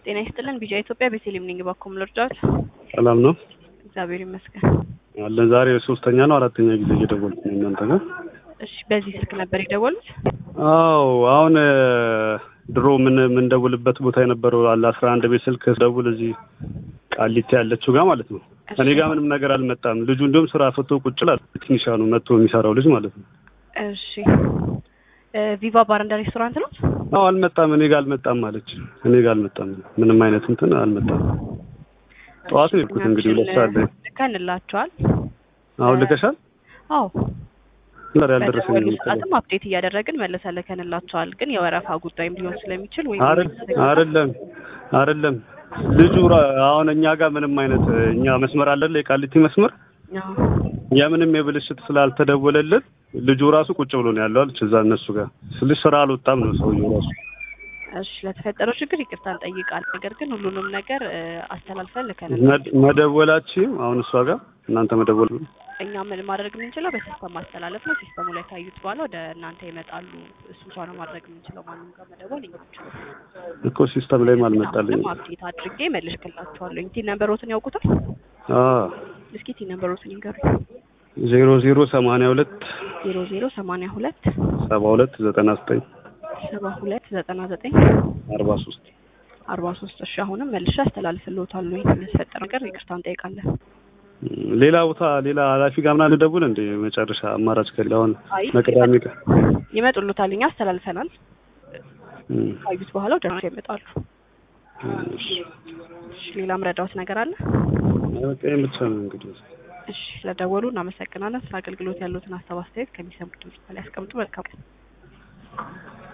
ጤና ይስጥልን ቢጫ ኢትዮጵያ ቤተልሔም ነኝ። ባኮም ልርዳት። ሰላም ነው እግዚአብሔር ይመስገን። አለን። ዛሬ ሶስተኛ ነው አራተኛ ጊዜ እየደወልኩ ነው እናንተ ጋር። እሺ፣ በዚህ ስልክ ነበር የደወሉት? አዎ አሁን ድሮ ምን የምንደውልበት ቦታ የነበረው አለ አስራ አንድ ቤት ስልክ ደውል እዚህ ቃሊቲ ያለችው ጋር ማለት ነው። እኔ ጋር ምንም ነገር አልመጣም። ልጁ እንዲሁም ስራ ፈቶ ቁጭ ላል ቴክኒሻኑ መጥቶ የሚሰራው ልጅ ማለት ነው። እሺ ቪቫ ባር እንደ ሬስቶራንት ነው? አዎ አልመጣም። እኔ ጋር አልመጣም አለች። እኔ ጋር አልመጣም። ምንም አይነት እንትን አልመጣም። ጠዋት ነው የሄድኩት እንግዲህ ሁለት ሰዓት ላይ ልከንላቸዋል። አሁን ልከሻል? አዎ ዛሬ አልደረሰኝም በደወሉ መሰለኝ። ሰዓትም አፕዴት እያደረግን መልሰን ልከንላቸዋል። ግን የወረፋ ጉዳይም ሊሆን ስለሚችል ወይም አይደለም አይደለም ልጁ ራ- አሁን እኛ ጋር ምንም አይነት እኛ መስመር አለን የቃሊቲ መስመር አዎ። የምንም የብልሽት ስላልተደወለልን ልጁ ራሱ ቁጭ ብሎ ነው ያለው አለች። እዛ እነሱ ጋር ስልሽ ስራ አልወጣም ነው ሰውየው ራሱ። እሺ ለተፈጠረው ችግር ይቅርታ እንጠይቃለን። ነገር ግን ሁሉንም ነገር እ፣ አስተላልፈን ልከንላቸዋል። መድ- መደወላችም አሁን እሷ ጋር እናንተ መደወል እኛ ምን ማድረግ የምንችለው በሲስተም ማስተላለፍ ነው። ሲስተሙ ላይ ካዩት በኋላ ወደ እናንተ ይመጣሉ። እሱ እንኳ ነው ማድረግ የምንችለው። ማንም ጋር መደወል የምንችለው እኮ ሲስተም ላይም አልመጣልኝም። አሁንም አፕዴት አድርጌ መልሽክላቸዋለሁ። ቲ ነምበሮትን ያውቁታል? አዎ እስኪ ቲ ነምበሮትን ይንገሩ። ዜሮ ዜሮ ሰማንያ ሁለት ዜሮ ዜሮ ሰማንያ ሁለት ሰባ ሁለት ዘጠና ዘጠኝ ሰባ ሁለት ዘጠና ዘጠኝ አርባ ሶስት አርባ ሶስት እሺ አሁንም መልሼ አስተላልፍልዎታለሁ። የሚያስፈጠር ነገር ይቅርታ እንጠይቃለን። ሌላ ቦታ ሌላ ኃላፊ ጋር ምናምን ልደውል እንደ መጨረሻ አማራጭ ከሌለ አሁን አይ መቅዳሜ ቀን ይመጡልዎታል። እኛ አስተላልፈናል። እም፣ ካዩት በኋላ ወደ እናንተ ይመጣሉ። እሺ። እሺ ሌላም ረዳዎት ነገር አለ? በቃ ይሄን ብቻ ነው እንግዲህ እሺ ስለደወሉ እናመሰግናለን። ስለ አገልግሎት ያሉትን ሀሳብ አስተያየት ከሚሰሙት ድምጽ ላይ ያስቀምጡ። መልካም ቀን።